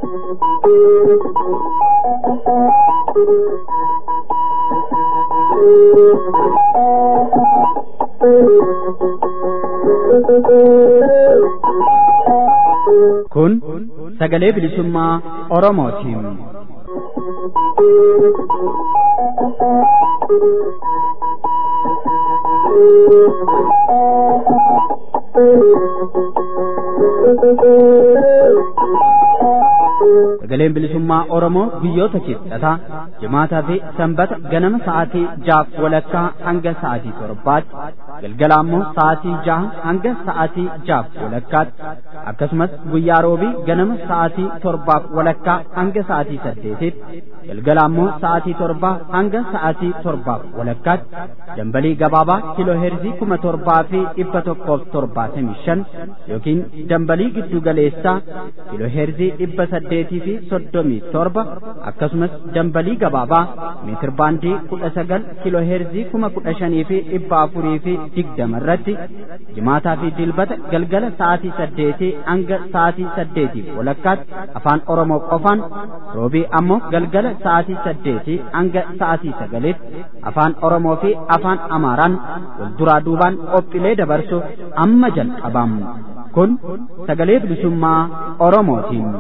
Kun sagalee bilisummaa Oromootiin. Sagaleen bilisummaa Oromoo biyyoota kibxataa jimaataa fi sanbata ganama sa'aatii jaaf walakkaa hanga sa'aatii torbaatti galgala ammoo sa'aatii jaha hanga sa'aatii jaaf walakkaatti akkasumas guyyaa roobii ganama sa'aatii torbaaf walakkaa hanga sa'aatii saddeetitti galgala ammoo sa'aatii torbaa hanga sa'aatii torbaaf walakkaatti dambalii gabaabaa kiloo heerzii kuma torbaa fi dhibba tokkoof torbaatamii shan yookiin dambalii giddu galeessaa kiloo heerzii dhibba saddeetii fi soddomii torba akkasumas dambalii gabaabaa meetir baandii kudha sagal kiloo heerzii kuma kudha shanii fi dhibba afurii fi digdama irratti jimaataa fi dilbata galgala sa'aatii saddeetii hanga sa'aatii saddeetii walakkaatti afaan oromoo qofaan roobii ammoo galgala sa'aatii saddeetii hanga sa'aatii sagaliitti afaan oromoo fi afaan amaaraan wal duraa duubaan qophiilee dabarsu amma jalqabamu kun sagalee bilisummaa oromootiin.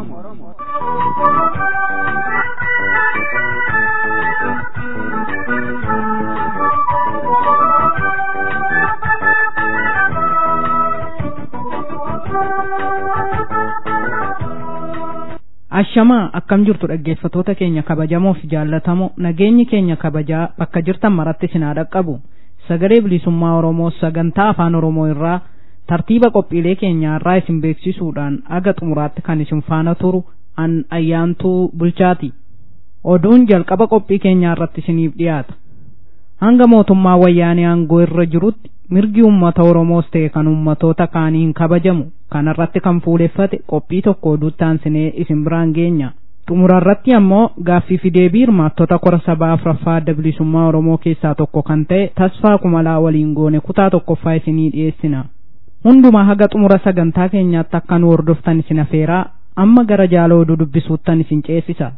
Ashamaa akkam jirtu dhaggeeffatoota keenya kabajamoo fi jaallatamoo nageenyi keenya kabajaa bakka jirtan maratti sinaa dhaqqabu sagalee bilisummaa Oromoo sagantaa afaan Oromoo irraa tartiiba qophiilee keenyaa irraa isin beeksisuudhaan aga xumuraatti kan isin faana turu an ayyaantuu bulchaati. Oduun jalqaba qophii keenyaa irratti isiniif dhiyaata. Hanga mootummaa wayyaanee aangoo irra jirutti mirgi uummata Oromoos ta'e kan uummatoota kaaniin kabajamu kanarratti kan fuuleffate qophii tokko oduutti aansinee isin biraan geenya. Xumurarratti ammoo gaaffii fi deebii hirmaattota kora sabaa afuraffaa adda bilisummaa Oromoo keessaa tokko kan ta'e tasfaa kumalaa waliin goone kutaa tokkoffaa isinii dhiyeessina. Hundumaa haga xumura sagantaa keenyaatti akka nu hordoftan isin afeeraa amma gara jaala oduu dubbisuuttan isin ceesisa.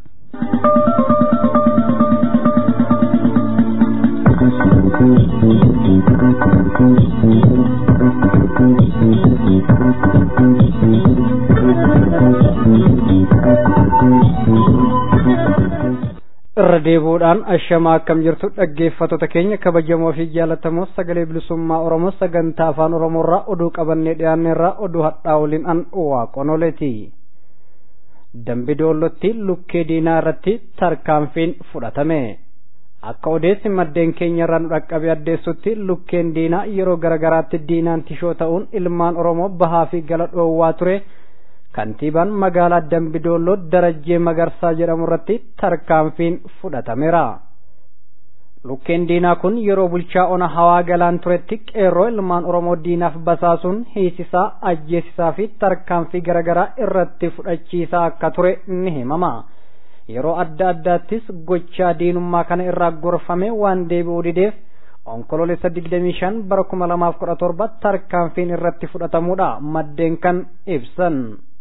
irra deebuudhaan ashamaa akkam jirtu dhaggeeffattoota keenya kabajamoo fi jaallatamoo sagalee bilisummaa oromoo sagantaa afaan oromoorraa oduu qabannee dhiyaanneerraa oduu hadhaa waliin an waaqonoleeti dambi doollottii lukkee diinaa irratti tarkaanfiin fudhatame akka odeessi maddeen keenya irraa nu dhaqqabe addeessutti lukkeen diinaa yeroo garagaraatti diinaan tishoo ta'uun ilmaan oromoo bahaa fi gala dhoowwaa ture kantiibaan magaalaa dambidoolloo darajjee magarsaa jedhamu irratti tarkaanfiin fudhatameera. Lukkeen diinaa kun yeroo bulchaa ona hawaa galaan turetti qeerroo ilmaan Oromoo diinaaf basaasuun hiisisaa, ajjeesisaa fi tarkaanfii garaagaraa irratti fudhachiisaa akka ture ni himama. Yeroo adda addaattis gochaa diinummaa kana irraa gorfame waan deebi'uu dideef onkoloolessa 25 bara 2017 tarkaanfiin irratti fudhatamuudha maddeen kan ibsan.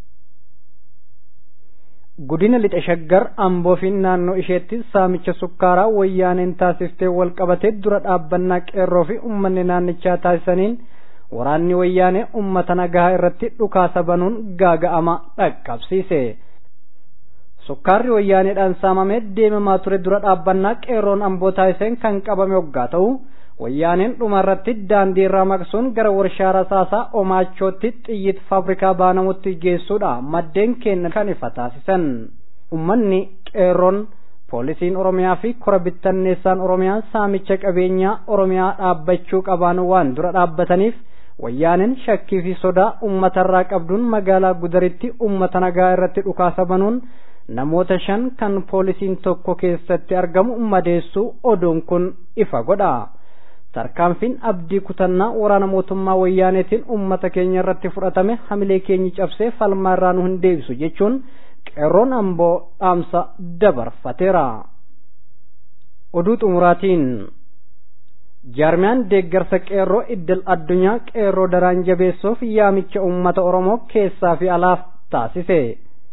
Godina lixa shaggar amboo fi naannoo isheetti saamicha sukkaaraa wayyaaneen taasiftee wal qabatee dura dhaabbannaa qeerroo fi uummanni naannichaa taasisaniin waraanni wayyaanee uummata nagaa irratti dhukaasa banuun gaaga'ama dhaqqabsiise. Sukkaarri wayyaaneedhaan saamamee deemamaa ture dura dhaabbannaa qeerroon amboo taasiseen kan qabame waggaa ta'u wayyaaneen dhuma irratti daandii irraa maqsuun gara warshaa rasaasaa omaachootti xiyyit faabrikaa baanamutti geessuudha maddeen keenya kan ifa taasisan ummanni qeerroon poolisiin oromiyaa fi kora bittanneessaan oromiyaa saamicha qabeenyaa oromiyaa dhaabbachuu qabaan waan dura dhaabbataniif wayyaaneen shakkii fi sodaa uummatarraa qabduun magaalaa gudaritti uummata nagaa irratti dhukaasa banuun namoota shan kan poolisiin tokko keessatti argamu madeessuu oduun kun ifa godha. tarkaanfiin abdii kutannaa waraana mootummaa wayyaaneetiin ummata keenya irratti fudhatame hamilee keenyi cabsee falmaa irraa nu hin deebisu jechuun qeerroon amboo dhaamsa dabarfateera. Oduu xumuraatiin jaarmiyaan deeggarsa qeerroo iddil addunyaa qeerroo daraan jabeessuuf yaamicha ummata Oromoo keessaa fi alaaf taasise.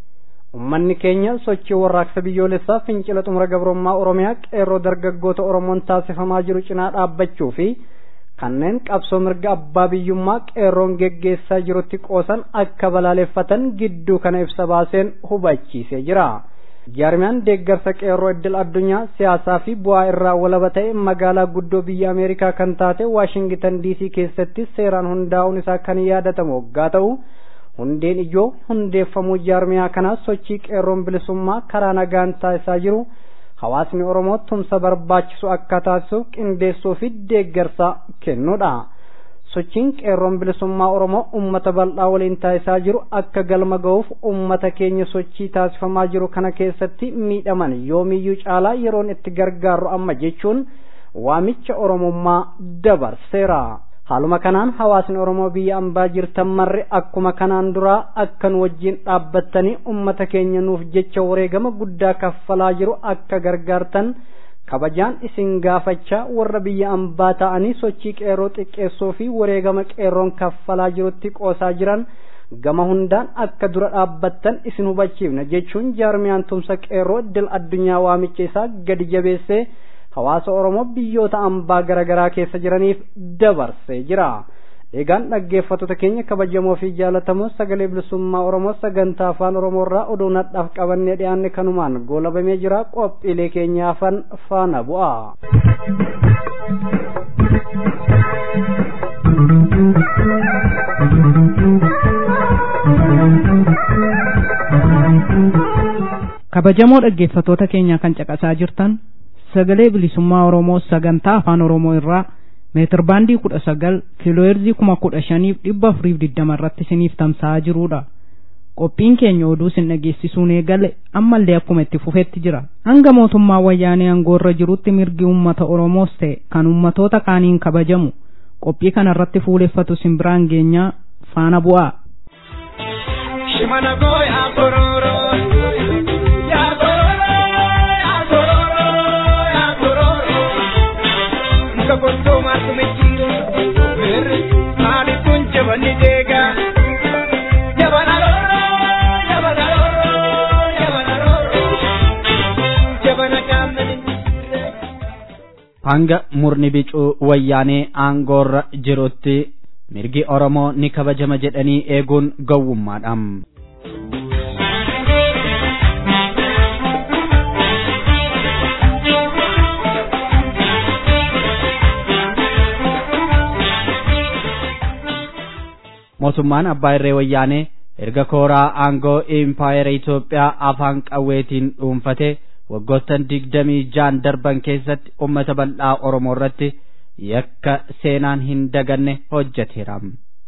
ummanni keenya sochii warraaqsa biyyoolessaa fincila xumura gabrummaa oromiyaa qeerroo dargaggoota oromoon taasifamaa jiru cinaa dhaabbachuu fi kanneen qabsoo mirga abbaa biyyummaa qeerroon geggeessaa jirutti qoosan akka balaaleffatan gidduu kana ibsa baaseen hubachiisee jira. jaarmiyaan deeggarsa qeerroo iddil addunyaa siyaasaa fi bu'aa irraa walaba ta'e magaalaa guddoo biyya ameerikaa kan taate waashingitan diisii keessatti seeraan hundaa'uun isaa kan yaadatamu waggaa ta'u hundeen ijoo hundeeffamuu jaarmiyaa kanaa sochii qeerroon bilisummaa karaa nagaan taasisaa jiru hawaasni oromoo tumsa barbaachisu akka taasisu qindeessuu fi deeggarsa kennuudha. sochiin qeerroon bilisummaa oromoo ummata bal'aa waliin taasisaa jiru akka galma ga'uuf ummata keenya sochii taasifamaa jiru kana keessatti miidhaman yoomiyyuu caalaa yeroon itti gargaarru amma jechuun waamicha oromummaa dabarseera. haaluma kanaan hawaasni oromoo biyya ambaa jirtan marri akkuma kanaan duraa akkan wajjin dhaabbattanii ummata keenya nuuf jecha wareegama guddaa kaffalaa jiru akka gargaartan kabajaan isin gaafachaa warra biyya ambaa ta'anii sochii qeerroo xiqqeessuu fi wareegama qeerroon kaffalaa jirutti qoosaa jiran gama hundaan akka dura dhaabbattan isin hubachiifna jechuun jaarmiyaan tumsa qeerroo iddil addunyaa waamicha isaa gadi jabeessee hawaasa oromoo biyyoota ambaa garaagaraa keessa jiraniif dabarsee jira. eegaan dhaggeeffattoota keenya kabajamoo fi jaalatamoo sagalee bilisummaa oromoo sagantaa afaan oromoo irraa oduu nadhaaf qabannee dhiyaanne kanumaan goolabamee jira qophiilee keenya hafan faana bu'a. kabajamoo dhaggeeffattoota keenya kan caqasaa jirtan sagalee bilisummaa oromoo sagantaa afaan oromoo irraa meetir baandii kudha sagal kiilooheerzii kuma kudha shaniif dhibba afuriif digdama irratti isiniif tamsa'aa jiruudha. Qophiin keenya oduu isin dhageessisuun eegale ammallee akkuma itti fufetti jira. Hanga mootummaa wayyaanee aangoorra jirutti mirgi uummata Oromoos ta'e kan uummatoota kaaniin kabajamu qophii kana irratti fuuleffatu simbiraan geenyaa faana bu'aa. Shimana gooyaa kororoo yaa kororoo yaa kororoo yaa kororoo muka gottoo maatu mijiire mirri maali kun jabanni deegaa jabana roroo jabana roroo jabana roroo jabana gaamani hanga murni bicuu wayyaanee aangoorra jirutti mirgi oromoo ni kabajama jedhanii eeguun gowwummaadhaam. mootummaan abbaa irree wayyaanee erga kooraa aangoo impaayera Itoophiyaa afaan qawweetiin dhuunfate waggoottan digdamii jaan darban keessatti ummata bal'aa Oromoo irratti yakka seenaan hin daganne hojjeteera.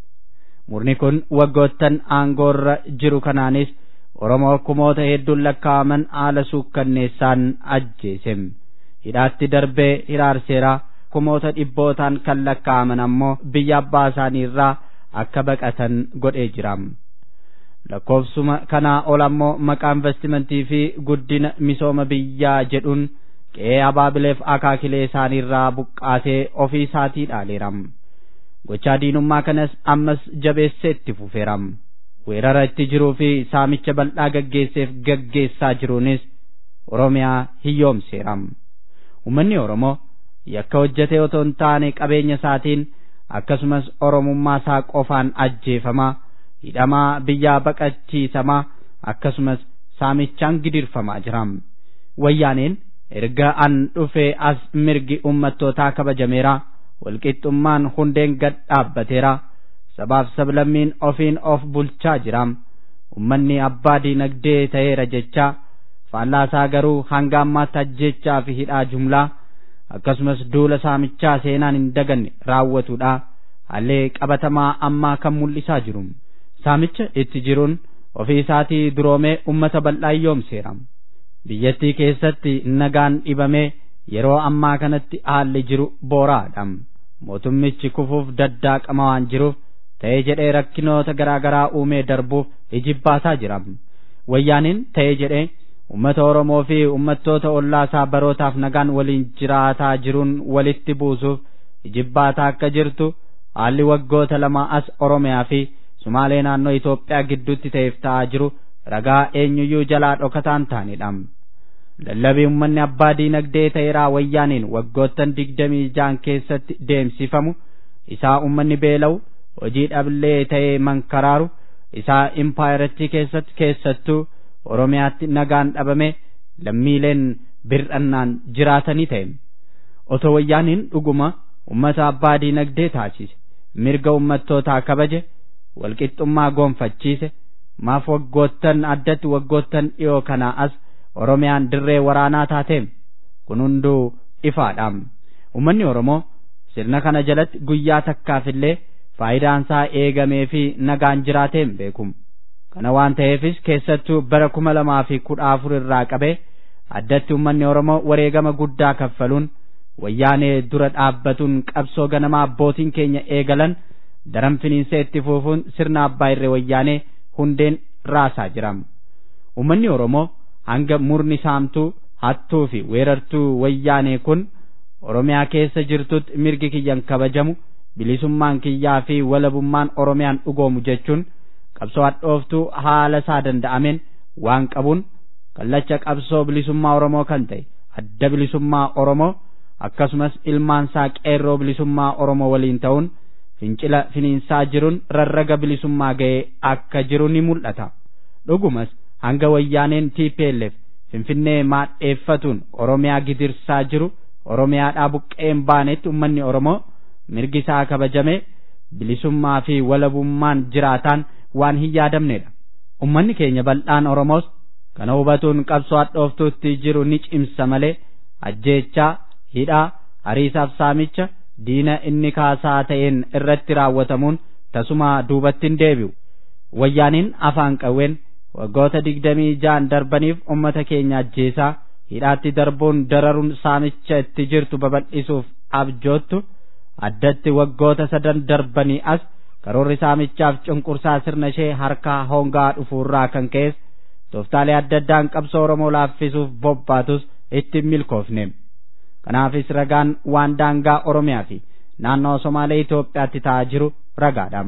Murni kun waggoottan aangoorra jiru kanaanis Oromoo kumoota hedduun lakkaa'aman haala suukkanneessaan ajjeese. Hidhaatti darbee hiraarseera kumoota dhibbootaan kan lakkaa'aman ammoo biyya abbaa isaanii irraa akka baqatan godhee jira. lakkoofsuma kanaa ol ammoo maqaa investimentii fi guddina misooma biyyaa jedhuun qe'ee abaabileef akaakilee isaaniirraa buqqaasee ofii isaatii dhaaleera. Gochaa diinummaa kanas ammas jabeessee itti fufeera. Weerara itti jiruu fi saamicha bal'aa gaggeesseef gaggeessaa jiruunis Oromiyaa hiyyoomseera. Uummanni Oromoo yakka hojjetee otoo hin taane qabeenya isaatiin akkasumas oromummaa isaa qofaan ajjeefamaa hidhamaa biyyaa baqachiisamaa akkasumas saamichaan gidirfamaa jira. Wayyaaneen erga an dhufee as mirgi ummattootaa kabajameera walqixxummaan hundeen gad dhaabbateera sabaaf sablammiin ofiin of bulchaa jira. Ummanni abbaa diinagdee ta'eera jecha faallaasaa garuu hanga ammaatti ajjechaa fi hidhaa jumlaa akkasumas duula saamichaa seenaan hin daganne raawwatudha haallee qabatamaa ammaa kan mul'isaa jiru saamicha itti jiruun ofii isaatii duroomee ummata bal'aa hiyyoomseera biyyattii keessatti nagaan dhibamee yeroo ammaa kanatti haalli jiru booraadha mootummichi kufuuf daddaaqama waan jiruuf ta'ee jedhee rakkinoota garaa garaa uumee darbuuf ijibbaataa jira wayyaaniin ta'ee jedhee ummata oromoo fi ummattoota ollaasaa barootaaf nagaan waliin jiraataa jiruun walitti buusuuf ijibbaataa akka jirtu haalli waggoota lama as oromiyaa fi sumaalee naannoo Itoophiyaa gidduutti ta'eef ta'aa jiru ragaa eenyuyyuu jalaa dhokataan taanidha. Lallabii uummanni abbaa diinagdee ta'eeraa wayyaaniin waggoottan digdamii jaan keessatti deemsifamu isaa uummanni beela'u hojii dhabillee ta'ee mankaraaru isaa impaayiratii keessatti keessattuu Oromiyaatti nagaan dhabame lammiileen bir'annaan jiraatanii ta'e. Otoo wayyaaniin dhuguma uummata abbaa diinagdee taasise mirga uummattootaa kabaje walqixxummaa goonfachiise maaf waggoottan addatti waggoottan dhiyoo kanaa as Oromiyaan dirree waraanaa taateem kun hunduu ifaadhaam. Uummanni Oromoo sirna kana jalatti guyyaa takkaafillee faayidaansaa eegamee fi nagaan jiraateem beekum. Kana waan ta'eefis keessattuu bara kuma lamaa fi kudha afur irraa qabee addatti uummanni Oromoo wareegama guddaa kaffaluun wayyaanee dura dhaabbatuun qabsoo ganamaa abbootiin keenya eegalan daran finiinsee itti fufuun sirna abbaa irree wayyaanee hundeen raasaa jiram. Uummanni Oromoo hanga murni saamtuu hattuu fi weerartuu wayyaanee kun Oromiyaa keessa jirtutti mirgi kiyyan kabajamu bilisummaan kiyyaa fi walabummaan Oromiyaan dhugoomu jechuun qabsoo hadhooftuu haala isaa danda'ameen waan qabuun kallacha qabsoo bilisummaa Oromoo kan ta'e adda bilisummaa Oromoo akkasumas ilmaansaa qeerroo bilisummaa Oromoo waliin ta'uun fincila finiinsaa jiruun rarraga bilisummaa ga'ee akka jiru ni mul'ata. Dhugumas hanga wayyaaneen TPLF Finfinnee maadheeffatuun Oromiyaa gidirsaa jiru Oromiyaadhaa buqqeen baanetti uummanni Oromoo mirgi isaa kabajame bilisummaa fi walabummaan jiraataan waan hin yaadamnedha. Uummanni keenya bal'aan Oromoos kana hubatuun qabsoo hadhooftuutti jiru ni cimsa malee ajjeechaa hidhaa hariisaaf saamicha diina inni kaasaa ta'een irratti raawwatamuun tasuma duubatti hin deebi'u. Wayyaaniin afaan qawween waggoota digdamii jaan darbaniif ummata keenya ajjeesaa hidhaatti darbuun dararuun saamicha itti jirtu babal'isuuf abjoottu addatti waggoota sadan darbanii as karoorri saamichaaf cunqursaa sirna ishee harkaa hongaa dhufuurraa kan ka'es tooftaalee adda addaan qabsoo Oromoo laaffisuuf bobbaatus itti milkoofne. Kanaafis ragaan waan daangaa Oromiyaa fi naannoo Somaalee Itoophiyaatti ta'aa jiru ragaadha.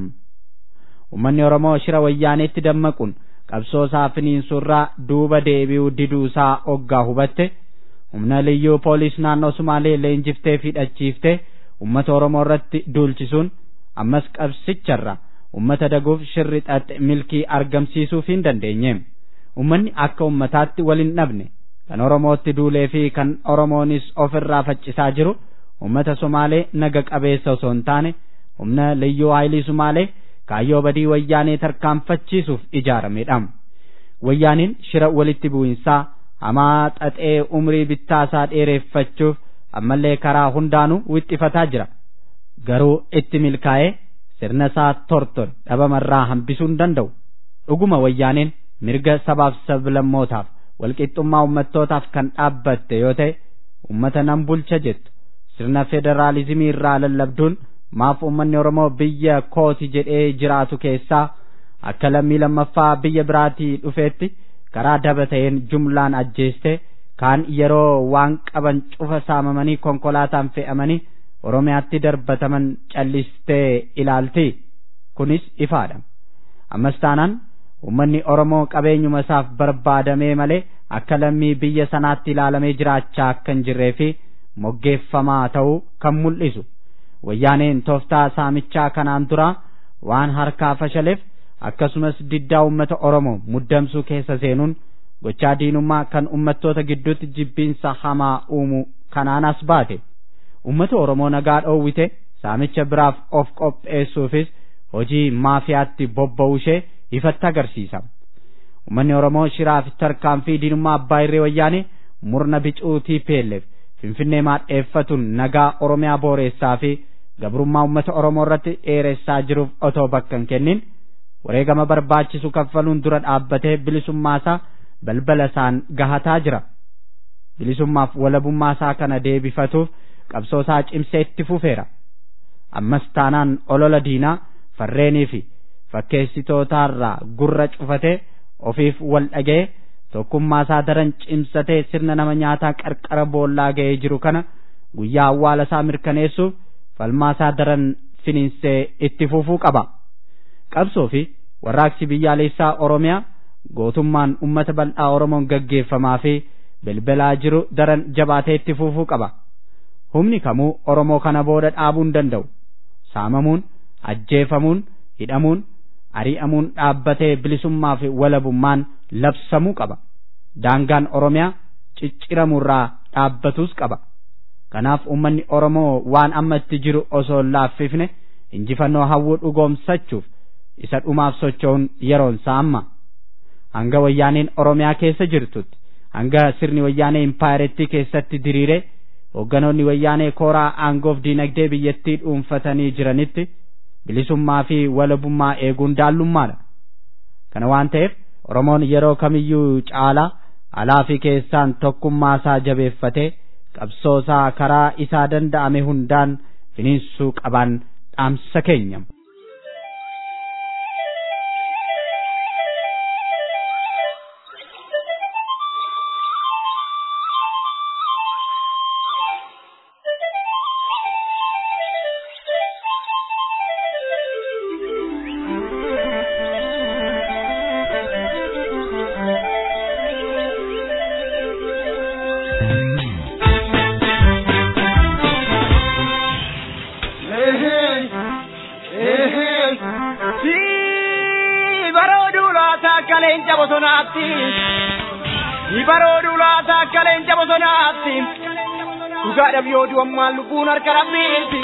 Uummanni Oromoo shira wayyaaneetti dammaquun qabsoo isaa finiinsurraa duuba deebi'uu diduu isaa oggaa hubatte humna liyyuu poolis naannoo Somaalee leenjiftee fi hidhachiiftee uummata Oromoo irratti duulchisuun ammas qabsicharra uummata daguuf shirri xaxe milkii argamsiisuuf hin dandeenye. Uummanni akka uummataatti wal hin dhabne kan Oromootti duulee fi kan Oromoonis ofirraa faccisaa jiru uummata Somaalee naga qabeessa osoo hin taane humna liyyuu haayilii Somaalee kaayyoo badii wayyaanee tarkaanfachiisuuf ijaaramedha. Wayyaaniin shira walitti bu'insaa hamaa xaxee umrii bittaasaa dheereffachuuf ammallee karaa hundaanuu wixxifataa jira. Garuu itti milkaa'ee sirna isaa tortore dhabamarraa hambisuu hin danda'u. Dhuguma wayyaaneen mirga sabaaf sablammootaaf walqixxummaa ummattootaaf kan dhaabbatte yoo ta'e ummata nan bulcha jettu sirna federaalizimii irraa lallabduun maaf ummanni Oromoo biyya kooti jedhee jiraatu keessaa akka lammii lammaffaa biyya biraatii dhufeetti karaa daba ta'een jumlaan ajjeeste kaan yeroo waan qaban cufa saamamanii konkolaataan fe'amanii Oromiyaatti darbataman callistee ilaalti kunis ifaadha ammas taanaan ummanni Oromoo qabeenyuma isaaf barbaadamee malee akka lammii biyya sanaatti ilaalamee jiraachaa akka hin jirree fi moggeeffamaa ta'uu kan mul'isu wayyaaneen tooftaa saamichaa kanaan dura waan harkaa fashaleef akkasumas diddaa ummata Oromoo muddamsuu keessa seenuun gochaa diinummaa kan ummattoota gidduutti jibbiinsa hamaa uumu kanaan as baate ummata Oromoo nagaa dhoowwite saamicha biraaf of qopheessuufis hojii maafiyaatti bobba'uu ishee ifatti agarsiisa. Uummanni Oromoo shiraaf tarkaanfii diinummaa abbaa irree wayyaanee murna bicuu TPLF Finfinnee maadheeffatuun nagaa Oromiyaa booreessaa fi gabrummaa uummata Oromoo irratti dheeressaa jiruuf otoo bakka hin kennin wareegama barbaachisu kaffaluun dura dhaabbatee bilisummaa isaa balbala isaan gahataa jira. Bilisummaaf walabummaa isaa kana deebifatuuf qabsoo isaa cimsee itti fufeera. Ammas taanaan olola diinaa farreenii fi fakkeessitootaarraa gurra cufatee ofiif wal dhaga'ee tokkummaa isaa daran cimsatee sirna nama nyaataa qarqara boollaa ga'ee jiru kana guyyaa awwaala isaa mirkaneessuuf falmaa isaa daran finiinsee itti fufuu qaba. Qabsoo fi warraaqsi biyyaalessaa Oromiyaa gootummaan ummata bal'aa oromoon gaggeeffamaa fi bilbilaa jiru daran jabaatee itti fufuu qaba humni kamuu oromoo kana booda dhaabuu hin danda'u saamamuun ajjeefamuun hidhamuun ari'amuun dhaabbatee bilisummaa fi walabummaan labsamuu qaba daangaan oromiyaa cicciramurraa dhaabbatus qaba kanaaf ummanni oromoo waan amma itti jiru osoo hin laaffifne injifannoo hawwuu dhugoomsachuuf isa dhumaaf socho'uun yeroonsaa amma hanga wayyaaneen oromiyaa keessa jirtutti hanga sirni wayyaanee impaayerettii keessatti diriire hoogganoonni wayyaanee kooraa aangoof diinagdee biyyattii dhuunfatanii jiranitti bilisummaa fi walabummaa eeguun daallummaadha kana waan ta'eef oromoon yeroo kamiyyuu caalaa alaa fi keessaan tokkummaa isaa jabeeffatee qabsoo isaa karaa isaa danda'ame hundaan finiinsuu qabaan dhaamsa keenya. leenca bosonaatti ni baroodu laata akka leenca bosonaatti dhugaadhaaf yoo du'ammaan lubbuun harka rabbiiti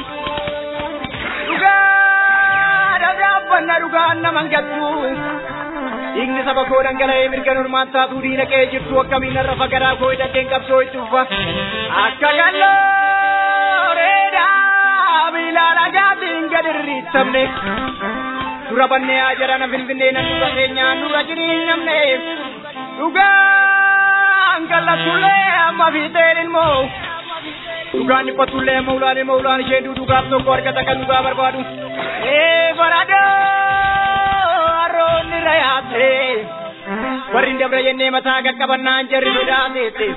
dhugaadhaaf dhaabbanna dhugaan naman gattu dhiigni saba koo dhangala'ee mirga normaan taatuu diina qe'ee jirtu akkamiin irra fagaraa koo hidhateen qabsoo itti uffa akka galloo reedaa miilaa dhagaatiin gad irriittamne dura bannee haa jarana finfinnee nan dura keenyaan dura jiriin namne dhugaan kallatullee amma fiixeen ilmoo dhugaan dhiphatullee amma ulaan ilmoo ulaan ishee dhugaaf tokko argata kan dhugaa barbaadu ee baradoo harroonni rayaate warri hin dabra jennee mataa qaqqabannaan jarri sodaateette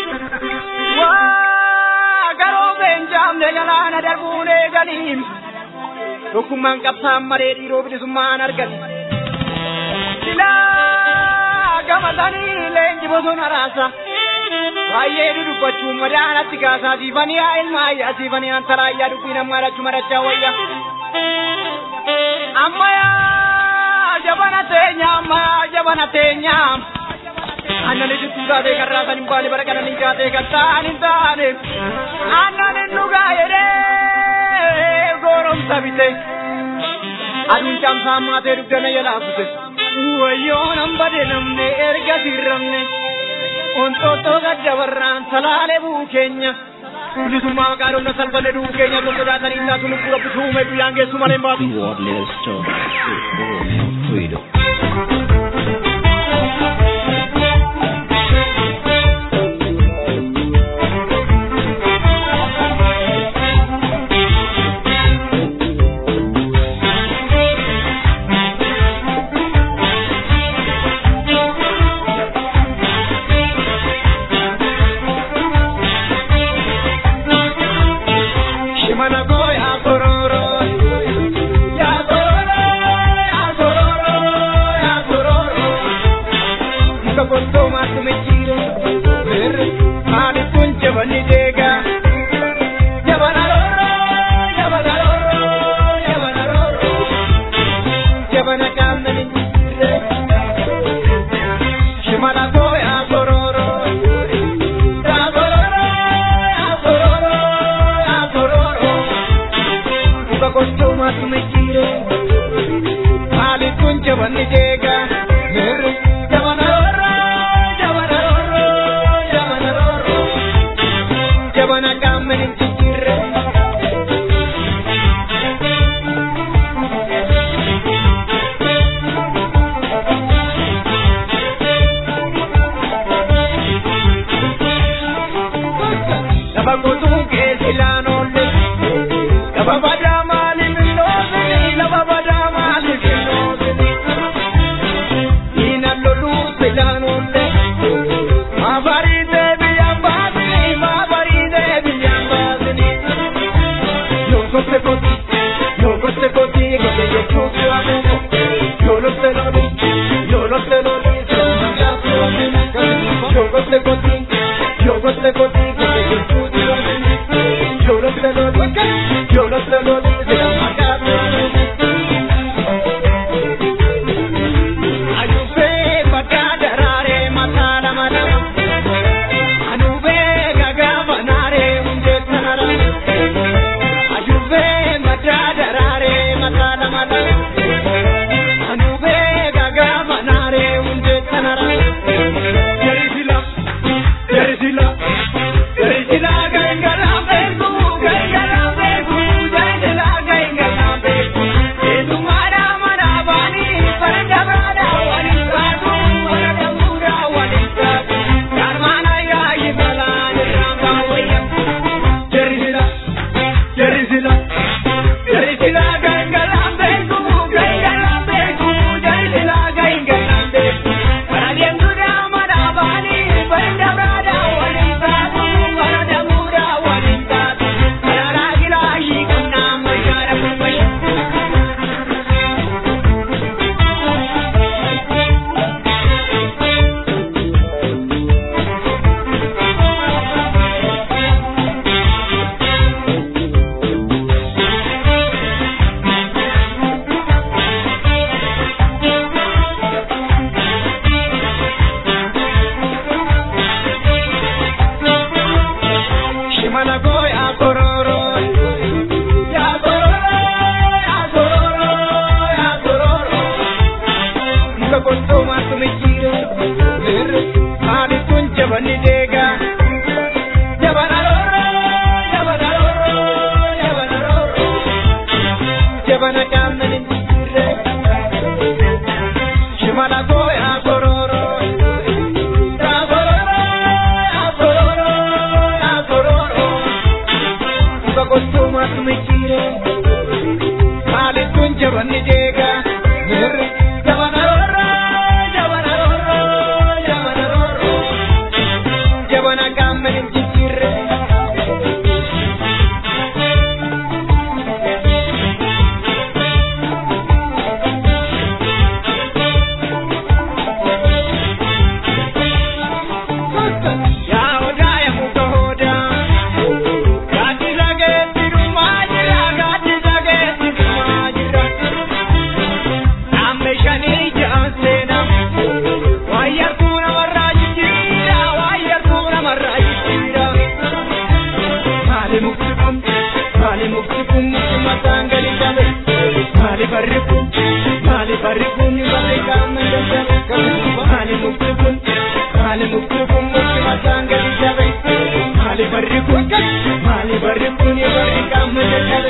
waa garoo beenjaamne galaana darbuun eeganiin tokkummaan qabsaan maree dhiiroo bilisummaan argan silaa gamatanii leenji bosona raasa baay'ee dudubbachuun madaanatti kaasaa siifanii haa ilmaa ayyaa siifanii antara ayyaa dubbiin ammaa dhachu marachaa wayya ammayaa jabana teenya ammayaa jabana teenya annani juttuu taatee kan raasan hin baane bara kananii taatee kan ta'an hin taane annanin dhugaa jedhee goromsa bite aduun caamsaa maatee dugdana jalaafute wayyoo nan bade namne erga sirramne ontoottoo gaddabarraan salaalee buu keenya bilisummaa maqaa dhumna salphanne duu keenya tokko sodaatanii taatu lubbuu rabbisu uume guyyaan geessu malee hin baatu. Wordless talk. Oromian freedom. Shimana go ya kororo, ya kororo, ya kororo, ya kororo. Jogote goti, jogote goti, gote gurtuuti looti. Jogote looti, jogote looti, sila makaatu. Ajubee bakka daraaree mataa lama lama. Anubee gagaa banaaree hundee sanara. Ajubee mataa daraaree mataa lama lama. Anubee gagaa banaaree hundee sanara. Jerisila, jerisila, jerisila gangala beeku, gangala beeku, jerisila gangala beeku. Eetummaadha mana baanii farda baadha waliin taatu, farda fuudha waliin taatu. Karmaana yaayi balaan irraa baawayya. Jerisila, jerisila, jerisila gangala beeku, gangala beeku, jerisila gangala beeku. Baadiyaan duudhaa mana baanii farda baadha waliin taatu, farda fuudha waliin taatu. Karaaraa giraayii qabnaa mayyaadha kummayya. Shimala go ya kororo ya kororo ya kororo ya kororo Muka konto masu mikiro mir hadi kun jabani dega jabana roro jabana roro jabana roro jabana kamani dire Shimala go ya kororo ya kororo ya kororo ya kororo Muka konto masu mikiro hadi kun jabani dega mir jabana roro jabana roro jabana roro jabana kamani dire Ya oda ya muka hoda Gati lage tiru majira Gati lage tiru majira Namme shani jansena Wayar kuna marra jira Wayar kuna marra jira Mali muktikum Mali muktikum Muktuma tangali jabe Mali barrikum Mali barrikum Mali kamende jabe Mali muktikum Mali muktikum Muktuma tangali jabe Mali barrikum Mali barrikum Mali kamende jabe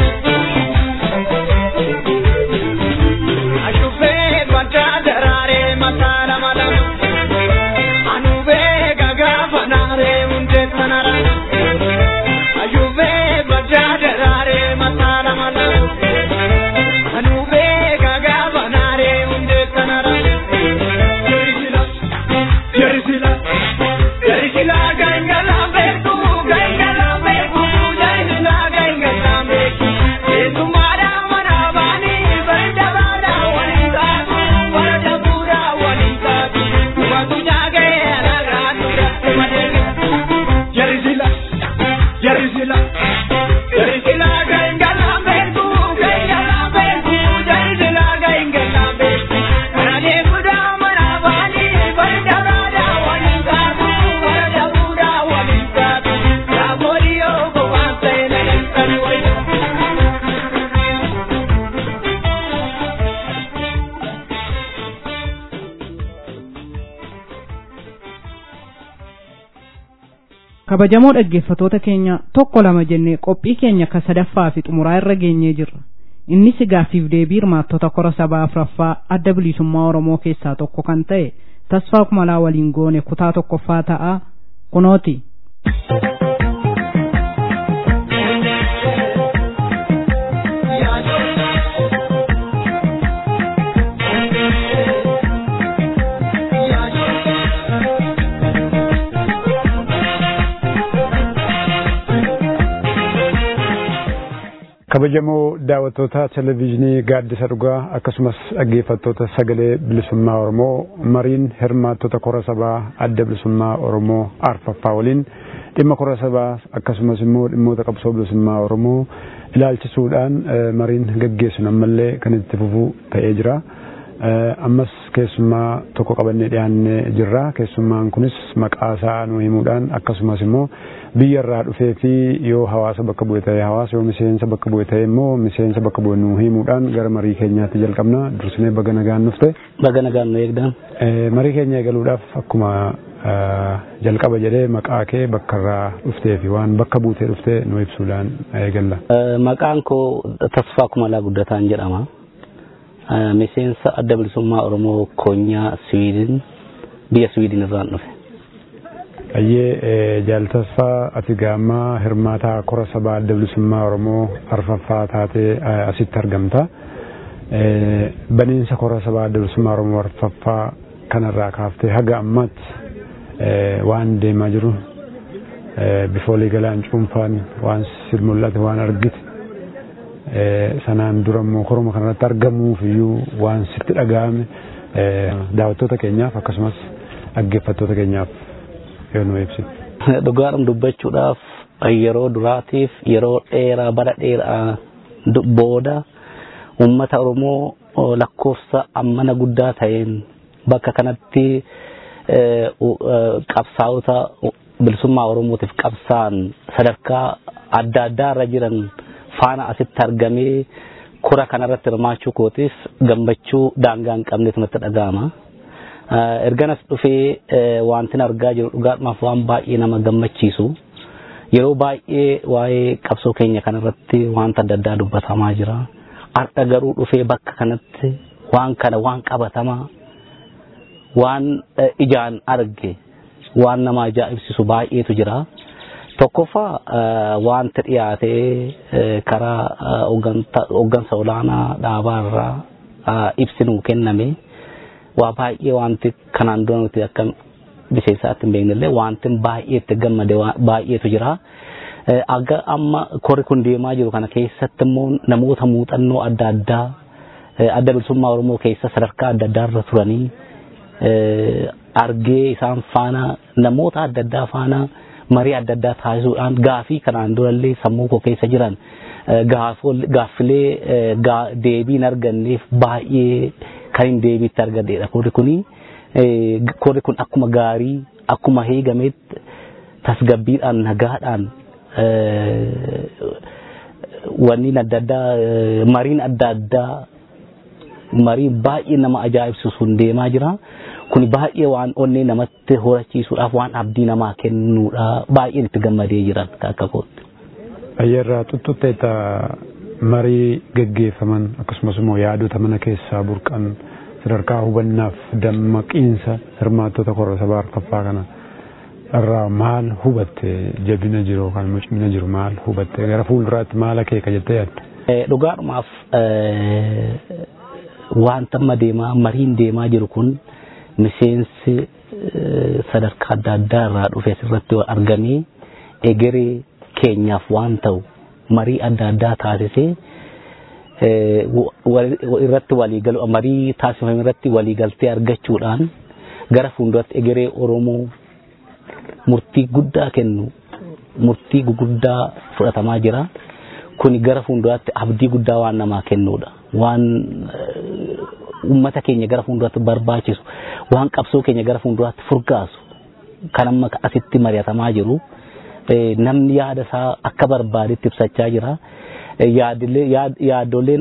Ashufe mata darare mata lama lama Anube gaga fanare unde sanara Ayube mata darare mata lama lama Anube gaga fanare unde sanara Jerisila Jerisila Jerisila gangala beku gangala beku Jerisila gangala beku Etumara mana bani barda bada walintatu barda pura walintatu Watu jage alagatu madege Jerisila Jerisila Jerisila gangala beku gangala beku Jerisila gangala beku Karade kuda mana bani barda bada walintatu barda pura walintatu Raboriyo go wanse na yankani wayo kabajamoo dhaggeeffatoota keenya tokko lama jennee qophii keenya ka sadaffaa fi xumuraa irra geenyee jirra innis gaaffiif deebii hirmaattota kora sabaa afuraffaa adda bilisummaa oromoo keessaa tokko kan ta'e tasfaa kumalaa waliin goone kutaa tokkoffaa ta'a kunooti kabajamoo daawwattoota televezyiinii gaaddisa dhugaa akkasumas dhaggeeffattoota sagalee bilisummaa oromoo mariin hirmaattota kora sabaa adda bilisummaa oromoo arfaffaa waliin dhimma kora sabaa akkasumas immoo dhimmoota qabsoo bilisummaa oromoo ilaalchisuudhaan mariin gaggeessu ammallee kan itti fufuu ta'ee jira. ammas keessummaa tokko qabannee dhiyaannee jirra keessummaan kunis maqaa isaa nu himuudhaan akkasumas immoo biyya irraa dhufee fi yoo hawaasa bakka bu'e ta'e hawaasa yoo miseensa bakka bu'e ta'e immoo miseensa bakka bu'e nu himuudhaan gara marii keenyaatti jalqabna dursinee baga nagaan dhufte. Baga nagaan nu eegdan. Marii keenya eegaluudhaaf akkuma jalqaba jedhee maqaa kee bakka irraa dhuftee fi waan bakka buutee dhuftee nu ibsuudhaan eegalla. Maqaan koo Tasfaa Kumalaa Guddataan jedhama. miseensa adda bilisummaa Oromoo Koonyaa Siwiidin biyya Siwiidin irraan dhufe. Ayyee jaaltasfaa ati gaammaa hirmaataa kora sabaa adda bilisummaa Oromoo arfaffaa taatee asitti argamta. Baniinsa kora sabaa adda bilisummaa Oromoo arfaffaa kanarraa kaaftee haga ammaatti waan deemaa jiru bifa waliigalaan cuunfaan waan si mul'ate waan argite sanaan dura immoo koroma kanarratti argamuuf iyyuu waan sitti dhaga'ame daawwattoota keenyaaf akkasumas dhaggeeffattoota keenyaaf yoo nu ibsitu. Dhugaadhaan dubbachuudhaaf yeroo duraatiif yeroo dheeraa bara dheeraa booda uummata Oromoo lakkoofsa ammana guddaa ta'een bakka kanatti qabsaa'ota bilisummaa Oromootiif qabsaan sadarkaa adda addaa irra jiran faana asitti argamee kora kanarratti hirmaachuu kootiif gammachuu daangaa hin qabnetu natti dhaga'ama. Erganas dhufee wantin argaa jiru dhugaadhumaaf waan baay'ee nama gammachiisu. Yeroo baay'ee waa'ee qabsoo keenya kanarratti wanta adda addaa dubbatamaa jira. Har'a garuu dhufee bakka kanatti waan kana waan qabatamaa waan ijaan arge waan nama ajaa'ibsiisu baay'eetu jira. tokkoffaa wanta dhiyaatee karaa hooggansa olaanaa dhaabaa irraa ibsi nuu kenname waa baay'ee wanti kanaan dura nuti akka miseensaatti hin beeknellee wanti baay'ee itti gammade baay'eetu jira. Aga amma korri kun deemaa jiru kana keessatti immoo namoota muuxannoo adda addaa adda bilisummaa Oromoo keessa sadarkaa adda addaa irra turanii argee isaan faana namoota adda addaa faana marii adda addaa taasisuudhaan gaafii kanaan durallee sammuu koo keessa jiran gaaffilee deebii hin arganneef baay'ee kan hin deebiitti argadheedha. Korri kuni korri kun akkuma gaarii akkuma heegametti tasgabbiidhaan nagaadhaan wanni adda addaa mariin adda addaa mariin baay'ee nama ajaa'ibsiisuun deemaa jira. kun baay'ee waan onnee namatti horachiisuudhaaf waan abdii namaa kennuudha baay'een itti gammadee jiran akka kootti. Ayyarraa tuttuteeta marii geggeeffaman akkasumas immoo yaadota mana keessaa burqan sadarkaa hubannaaf dammaqiinsa hirmaattota korra sabaa arfaffaa kana irraa maal hubatte jabina jiru yookaan immoo cimina jiru maal hubatte gara fuulduraatti maal akeeka jettee yaadde? Dhugaadhumaaf wanta amma deemaa mariin deemaa jiru kun miseensi sadarkaa adda addaa irraa dhufe asirratti argamee egeree keenyaaf waan ta'u marii adda addaa taasisee irratti waliigalu marii taasifame irratti waliigaltee argachuudhaan gara fuulduratti egeree Oromoo murtii guddaa kennu murtii guguddaa fudhatamaa jira. Kuni gara fuulduraatti abdii guddaa waan namaa kennuudha. Waan uummata keenya gara fuulduraatti barbaachisu waan qabsoo keenya gara fuulduraatti furgaasu kan amma asitti mari'atamaa jiru namni yaada isaa akka barbaadetti ibsachaa jira. Yaadoleen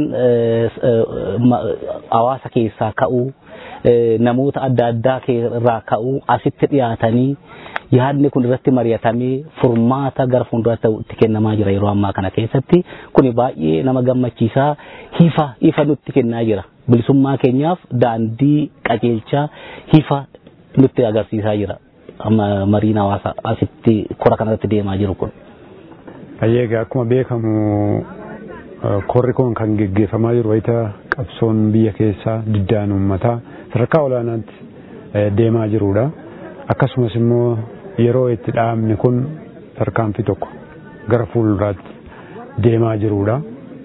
hawaasa keessaa ka'uu namoota adda addaa irraa ka'uu asitti dhiyaatanii yaadni kun irratti mari'atamee furmaata gara fuulduraatti itti kennamaa jira yeroo ammaa kana keessatti kuni baay'ee nama gammachiisaa hifa ifa nutti kennaa jira bilisummaa keenyaaf daandii qajeelchaa hifa nutti agarsiisaa jira amma mariin hawaasa asitti kora kanarratti deemaa jiru kun. Ayyeegaa akkuma beekamu korri kun kan geggeeffamaa jiru wayita qabsoon biyya keessaa diddaan uummataa sadarkaa olaanaatti deemaa jirudha. Akkasumas immoo yeroo itti dhaabni kun tarkaanfii tokko gara fuulduraatti deemaa jirudha.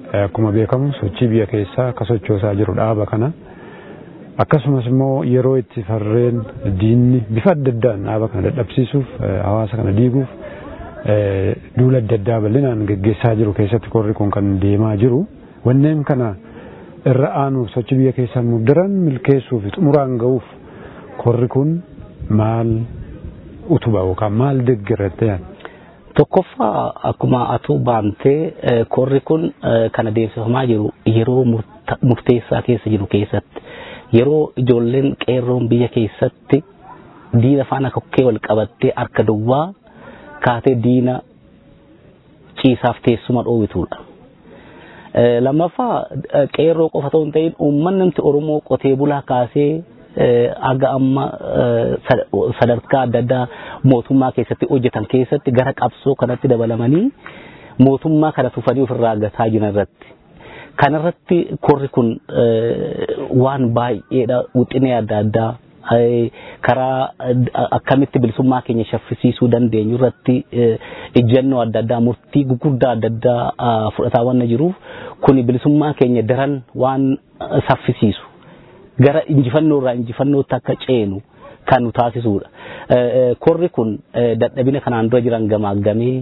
akkuma beekamu sochii biyya keessaa akka sochoosaa jiru dhaaba kana. Akkasumas immoo yeroo itti farreen diinni bifa adda addaan dhaaba kana dadhabsiisuuf hawaasa kana diiguuf duula adda addaa bal'inaan geggeessaa jiru keessatti korri kun kan deemaa jiru. Wanneen kana irra aanuuf sochii biyya keessaa immoo daran milkeessuuf xumuraan ga'uuf korri kun maal utuba yookaan maal deeggarratti yaadda? Tokkoffaa akkuma atuu baantee korri kun kan adeemsifamaa jiru yeroo murteessaa keessa jiru keessatti yeroo ijoolleen qeerroon biyya keessatti diina faana kokkee wal qabattee harka duwwaa kaatee diina ciisaaf teessuma dhoowwituudha. Lammaffaa qeerroo qofa otoo hin ta'in uummanni Oromoo qotee bulaa kaasee aga amma sadarkaa adda addaa mootummaa keessatti hojjetan keessatti gara qabsoo kanatti dabalamanii mootummaa kana tufanii ofirraa gataa jiran irratti. Kanarratti korri kun waan baay'eedha wixinee adda addaa karaa akkamitti bilisummaa keenya shaffisiisuu dandeenyu irratti ejjennoo adda addaa murtii gurguddaa adda addaa fudhataa waan jiruuf kun bilisummaa keenya daran waan saffisiisu. gara injifannoo irraa injifannootti akka ceenu kan nu taasisudha. Korri kun dadhabina kanaan dura jiran gamaaggamee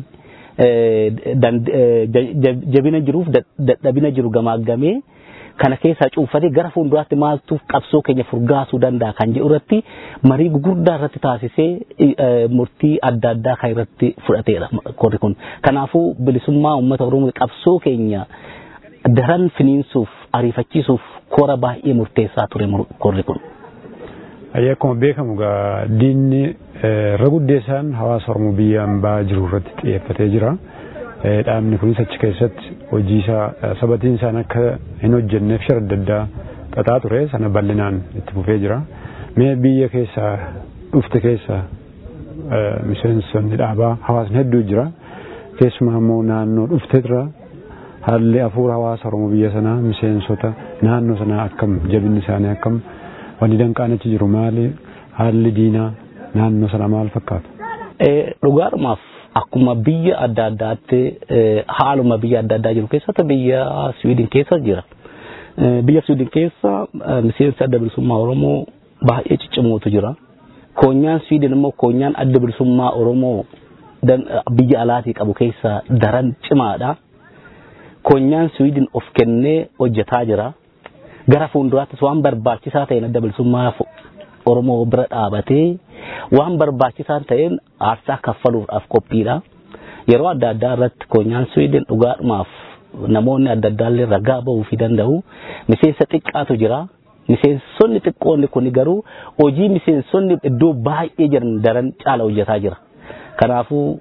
jabina jiruuf dadhabina jiru gamaaggamee kana keessaa cuunfatee gara fuulduraatti maaltu qabsoo keenya furgaasuu danda'a kan jedhu irratti marii gurguddaa irratti taasisee murtii adda addaa kan irratti fudhateedha korri kun. Kanaafuu bilisummaa uummata Oromoo qabsoo keenya daran finiinsuuf ariifachiisuuf kora baay'ee murteessaa ture korri kun. Ayyaa akkuma beekamu gaa diinni irra guddeessaan hawaasa Oromoo biyya hambaa jiru irratti xiyyeeffatee jira. Dhaabni kunis achi keessatti hojii isaa sabatiin isaan akka hin hojjenneef shira adda addaa xaxaa ture sana bal'inaan itti fufee jira. Mee biyya keessaa dhufte keessaa miseensonni dhaabaa hawaasni hedduu jira. Keessumaa immoo naannoo dhufte irraa haalli hafuura hawaasa Oromoo biyya sanaa miseensota naannoo sanaa akkam jabinni isaanii akkam wanni danqaan achi jiru maali haalli diinaa naannoo sanaa maal fakkaata? Dhugaadhumaaf akkuma biyya adda addaatti haaluma biyya adda addaa jiru keessatti biyya Siwiidin keessa jira. Biyya Siwiidin keessa miseensi adda bilisummaa Oromoo baay'ee ciccimootu jira. Koonyaan Siwiidin immoo koonyaan adda bilisummaa Oromoo biyya alaatii qabu keessa daran cimaadha. Koonyaan Siwiidin of kennee hojjetaa jira. Gara fuulduraattis waan barbaachisaa ta'een adda bilisummaa Oromoo bira dhaabatee waan barbaachisaa ta'een aarsaa kaffaluudhaaf qophiidha. Yeroo adda addaa irratti koonyaan Siwiidin dhugaadhumaaf namoonni adda addaallee ragaa bahuu fi danda'u. Miseensa xiqqaatu jira. Miseensonni xiqqoonni kun garuu hojii miseensonni iddoo baay'ee jiran daran caala hojjetaa jira. Kanaafuu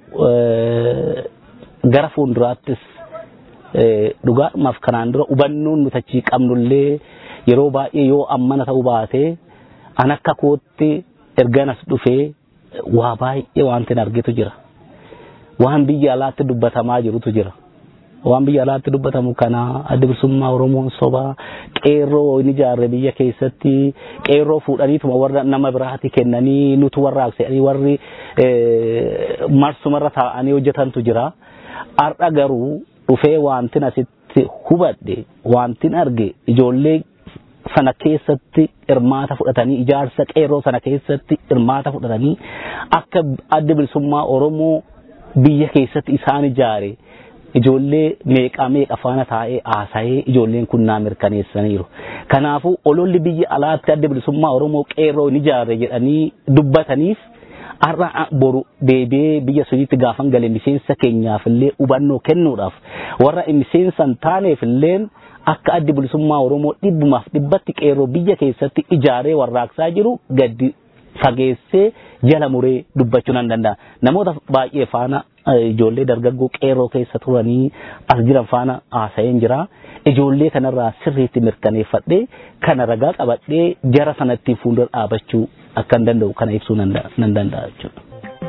gara fuulduraattis dhugaadhumaaf kanaan dura hubannoon nuti achii qabnullee yeroo baay'ee yoo ammana ta'uu baate an akka kootti erganas dhufee waa baay'ee wanti argitu jira. Waan biyya alaatti dubbatamaa jirutu jira. Waan biyya alaatti dubbatamu kana adda bilisummaa Oromoon sobaa qeerroo ni ijaarre biyya keessatti qeerroo fuudhaniituma warra nama biraati kennanii nutu warraaqsanii warri marsumarra taa'anii hojjetantu jira. Har'a garuu dhufee wantin asitti hubadhe wantin arge ijoollee sana keessatti hirmaata fudhatanii ijaarsa qeerroo sana keessatti hirmaata fudhatanii akka adda bilisummaa Oromoo biyya keessatti isaan ijaare ijoollee meeqa meeqa faana taa'ee haasa'ee ijoolleen kun naa mirkaneessaniiru. Kanaafuu ololli biyya alaatti adda bilisummaa Oromoo qeerroo ni ijaare jedhanii dubbataniif har'a boru deebi'ee biyya sunitti gaafan gale miseensa keenyaaf illee hubannoo kennuudhaaf warra miseensa hin taaneef illee akka addi bilisummaa Oromoo dhibbumaaf dhibbatti qeerroo biyya keessatti ijaaree warraaqsaa jiru gadi fageessee jala muree dubbachuu nan danda'a. Namoota baay'ee faana ijoollee dargaggoo qeerroo keessa turanii as jiran faana haasa'een jira. Ijoollee kanarraa sirriitti mirkaneeffadhee kana ragaa qabadhee jara sanatti fuuldura dhaabachuu akka hin danda'u kana ibsuu nan danda'a jechuudha.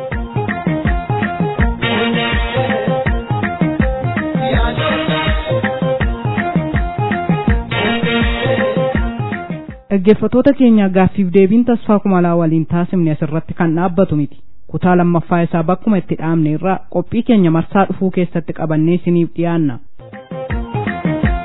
dhaggeeffatoota keenya gaaffiif deebiin tasfaa kumalaa waliin taasifne asirratti kan dhaabbatu miti kutaa lammaffaa isaa bakkuma itti dhaabne irraa qophii keenya marsaa dhufuu keessatti qabannee isiniif dhiyaanna.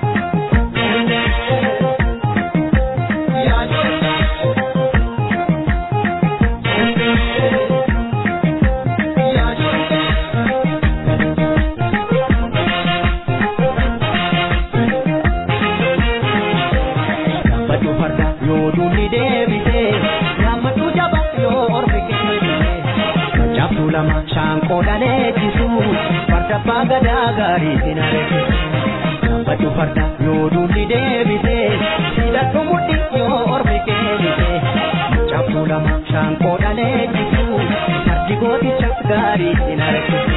lama shaanqoo dhaleechisu farda abbaa gadaa gaarii sinareessisu baddu farda yoo dulli deebise hidhadhu mudhi yoo ormi keenise cabdu lama shaanqoo dhaleechisu fardi gooticha gaarii sinareessisu.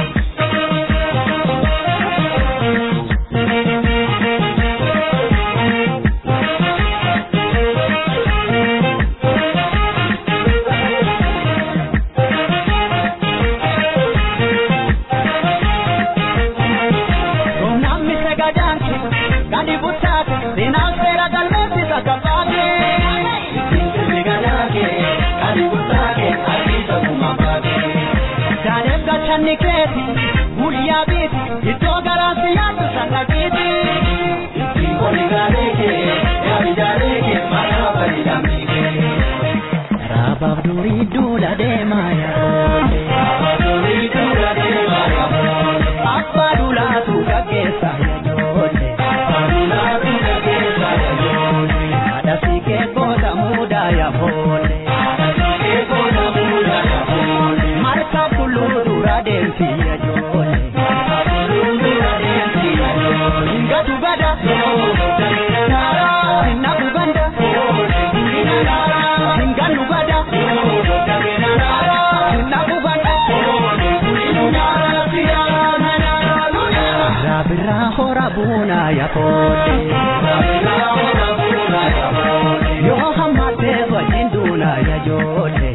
keeti guyyaa biiti iddoo garaasi yaaddu sanna kiiti. Ittiin qonni gaarii kee yaadi jaarii kee maqaa fayyadamni kee. Raabaaf durii duula deemaa yaadoote. Raabaaf durii duula deemaa yaadoote. Abbaa duulaatu gaggeessaa yaadoote. Abbaa duulaatu gaggeessaa yaadoote. Haadha siikee booda muudaa yaaboote. Haadha siikee booda muudaa yaaboote. Marka kulluu dura deemti yaadoote. Marka kulluu dura deemti yaadoote. Ngatu gada. Sinna kubanda. Nganu gada. Sinna kubanda. Rabira hora buna ya kote. Yo hamate wajinduna ya jote.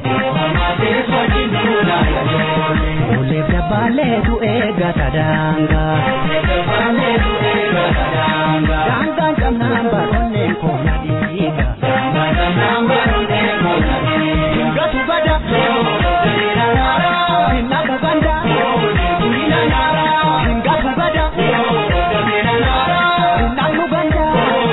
Ule dabale tu ega tadanga. Danga jam namba onne kona diga. Ngatu gada. Sinna kubanda. Ngatu gada. Sinna kubanda.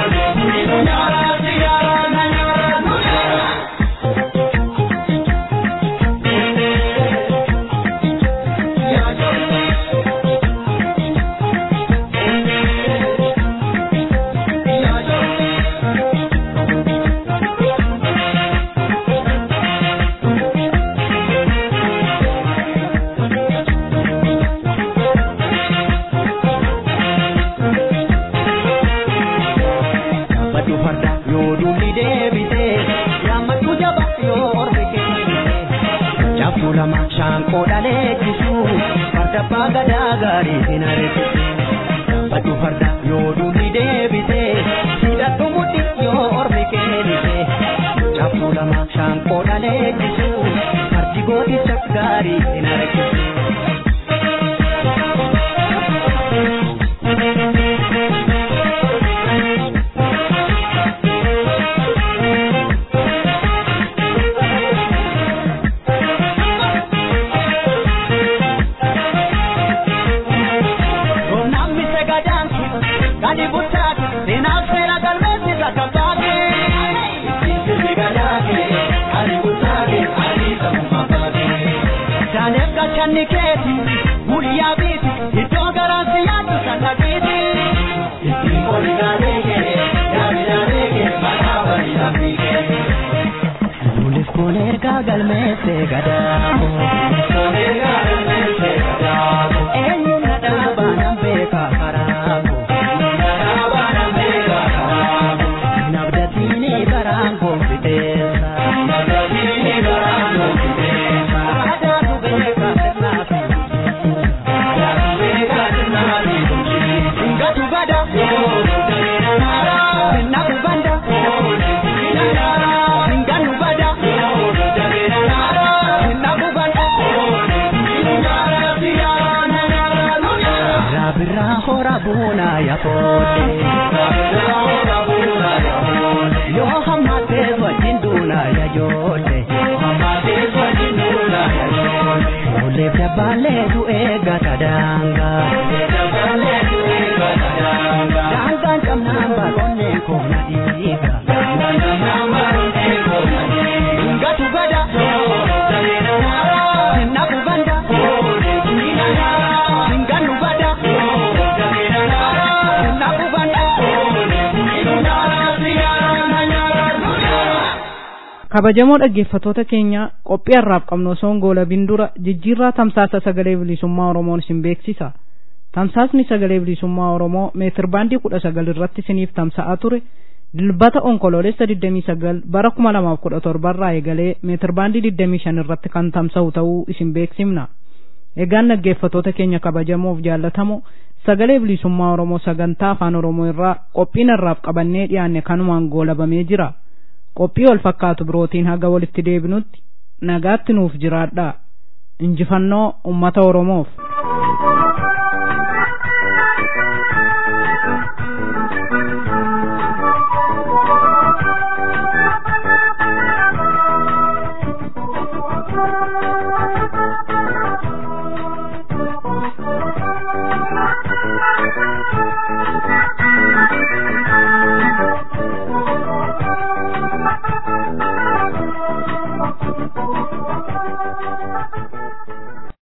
Baddu farda yoo dulli deebite yaammatu jaba yoo ormi kennite cabdu lama shaanqoo dhaleechisu farda abbaa gadaa gaarii hin areessisu baddu farda yoo dulli deebite hidhadhu mudhi yoo ormi kennite cabdu lama shaanqoo dhaleechisu fardi gooticha gaarii hin areessisu. Namni sagadaansu gadi buttaati seenaaf seera galmeessi takka baate. Sirbi gadaate gadi buttaate adii sabuma baate. Daaleef gachanni keeti guyyaa biiti iddoo garaansi yaaddu sanna kiiti. Ittiin qoli gaalee kee yaadi gaalee kee maqaa bareedaa fiigee. Lulis koleergaa galmeessee gadaako. Koleergaa galmeessee gadaako. Eenyuun nadhaa baanaan beekaa karaako. Nadhaa baanaan beekaa karaako. Nabdatiini baraan koonfiteessa. Nabdatiini baraan koonfiteessa. Aadaatu beekaa sirnaa fi Aadaatu beekaa sirnaa fi Ngatu gada. Sinna kubanda. Nganu gada. Sinna kubanda. Rabira hora buna ya kote. Yo hamate wajinduna ya jote. Ole dabale tu ega tadanga. Danga jam namba konne kona diga. Ngatu gada. Sinna kubanda. Nganu gada. Sinna kubanda. kabajamoo dhaggeeffatoota keenya qophii har'aaf qabnu osoo hin goolabin dura jijjiirraa tamsaasa sagalee bilisummaa oromoon isin beeksisa tamsaasni sagalee bilisummaa oromoo meetir baandii kudha sagal irratti isiniif tamsa'aa ture dilbata onkoloolessa 29 bara 2017 irraa eegalee meetir baandii 25 irratti kan tamsa'u ta'uu isin beeksifna egaan dhaggeeffatoota keenya kabajamoof jaallatamoo sagalee bilisummaa oromoo sagantaa afaan oromoo irraa qophiin har'aaf qabannee dhiyaanne kanumaan goolabamee jira qophii wal fakkaatu birootiin haga walitti deebinutti nagaatti nuuf jiraadhaa injifannoo ummata oromoof